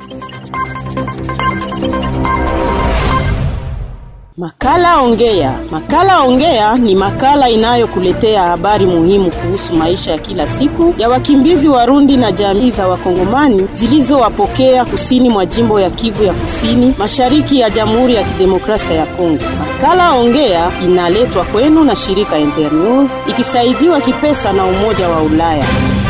Makala Ongea. Makala Ongea ni makala inayokuletea habari muhimu kuhusu maisha ya kila siku ya wakimbizi Warundi na jamii za Wakongomani zilizowapokea kusini mwa jimbo ya Kivu ya Kusini, mashariki ya Jamhuri ya Kidemokrasia ya Kongo. Makala Ongea inaletwa kwenu na shirika Internews ikisaidiwa kipesa na Umoja wa Ulaya.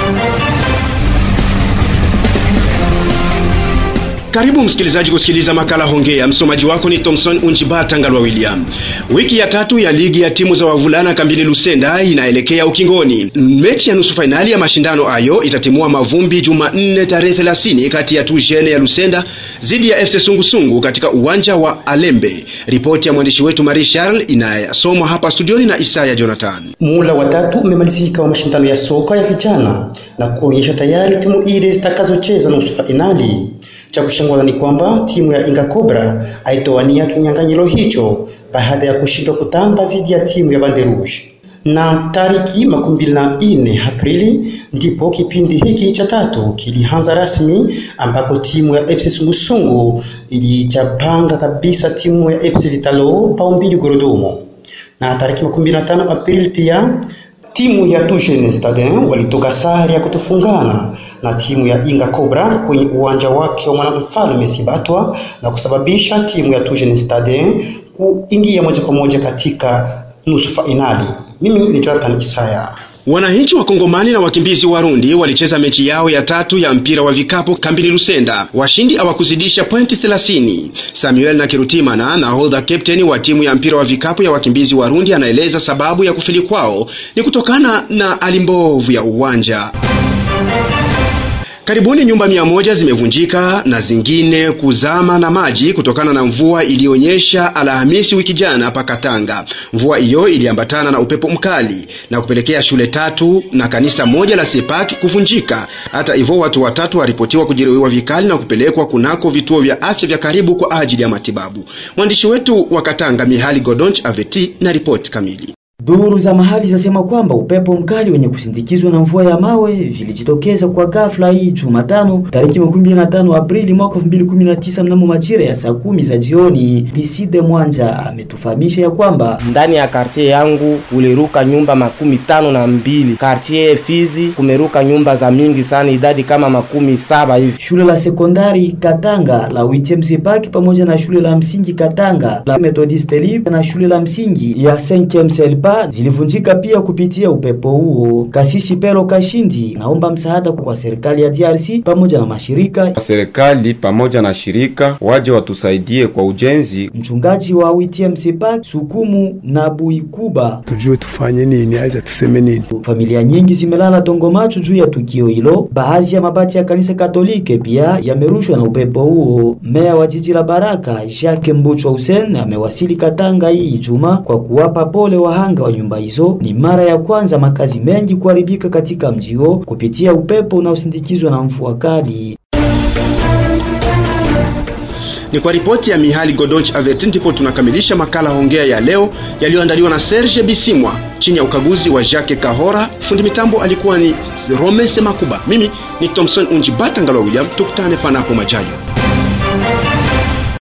Karibu msikilizaji kusikiliza makala Hongea. Msomaji wako ni Thomson Unjibata Ngalwa William. Wiki ya tatu ya ligi ya timu za wavulana kambini Lusenda inaelekea ukingoni. Mechi ya nusu fainali ya mashindano hayo itatimua mavumbi Jumanne tarehe 30 kati ya Tujene ya Lusenda dhidi ya FC Sungusungu katika uwanja wa Alembe. Ripoti ya mwandishi wetu Marie Charles inayasomwa hapa studioni na Isaya Jonathan. Muhula wa tatu umemalizika wa mashindano ya soka ya vijana na kuonyesha tayari timu ile zitakazocheza nusu fainali. Cha kushangaza ni kwamba timu ya Inga Cobra haitowania kinyang'anyiro hicho baada ya kushindwa kutamba dhidi ya timu ya Bande Rouge. Na tariki makumi mbili na nne Aprili ndipo kipindi hiki cha tatu kilianza rasmi, ambako timu ya FC Sungusungu ilijapanga kabisa timu ya FC Vitalo bao mbili Gorodomo. Na tariki makumi mbili na tano Aprili pia timu ya Tujene Stadin walitoka sare ya kutofungana na timu ya Inga Cobra kwenye uwanja wake wa Mwanamfalme Sibatwa na kusababisha timu ya Tujene Stadin kuingia moja kwa moja katika nusu fainali. Mimi ni Jonathan Isaya. Wananchi wa Kongomani na wakimbizi Warundi walicheza mechi yao ya tatu ya mpira wa vikapu kambini Lusenda. Washindi hawakuzidisha pointi 30. Samuel na Kirutimana, nahodha captain wa timu ya mpira wa vikapu ya wakimbizi Warundi, anaeleza sababu ya kufeli kwao ni kutokana na hali mbovu ya uwanja. Karibuni nyumba mia moja zimevunjika na zingine kuzama na maji kutokana na mvua iliyonyesha Alhamisi wiki jana pa Katanga. Mvua hiyo iliambatana na upepo mkali na kupelekea shule tatu na kanisa moja la Sepaki kuvunjika. Hata hivyo, watu watatu waripotiwa kujeruhiwa vikali na kupelekwa kunako vituo vya afya vya karibu kwa ajili ya matibabu. Mwandishi wetu wa Katanga Mihali Godonch Aveti na ripoti kamili. Duru za mahali zasema kwamba upepo mkali wenye kusindikizwa na mvua ya mawe vilijitokeza kwa ghafla hii Jumatano tariki 25 Aprili mwaka 2019 mnamo majira ya saa kumi za jioni. Liside Mwanja ametufahamisha ya kwamba ndani ya kartie yangu kuliruka nyumba makumi tano na mbili. Kartie Fizi kumeruka nyumba za mingi sana, idadi kama makumi saba hivi. Shule la sekondari Katanga la Witiem Sepaki pamoja na shule la msingi Katanga la Methodist Libre na shule la msingi ya Saint James zilivunjika pia kupitia upepo huo. Kasisi Pero Kashindi naomba msaada kwa serikali ya DRC pamoja na mashirika. Serikali pamoja na shirika waje watusaidie kwa ujenzi. Mchungaji wa Witiem Sepak Sukumu na Buikuba, tujue tufanye nini, aidha tuseme nini. Familia nyingi zimelala tongo macho juu ya tukio hilo. Baadhi ya mabati ya kanisa Katolike pia yamerushwa na upepo huo. Meya wa jiji la Baraka Jacques Mbuchwa Hussein amewasili Katanga hii Ijumaa kwa kuwapa pole wahanga wa nyumba hizo. Ni mara ya kwanza makazi mengi kuharibika katika mji huo kupitia upepo unaosindikizwa na mvua kali. Ni kwa ripoti ya Mihali Godonch Avet ndipo tunakamilisha makala Hongea ya leo yaliyoandaliwa na Serge Bisimwa chini ya ukaguzi wa Jacques Kahora. Fundi mitambo alikuwa ni Rome Semakuba. Mimi ni Thompson Unjibata Ngalo William, tukutane panapo majaliwa.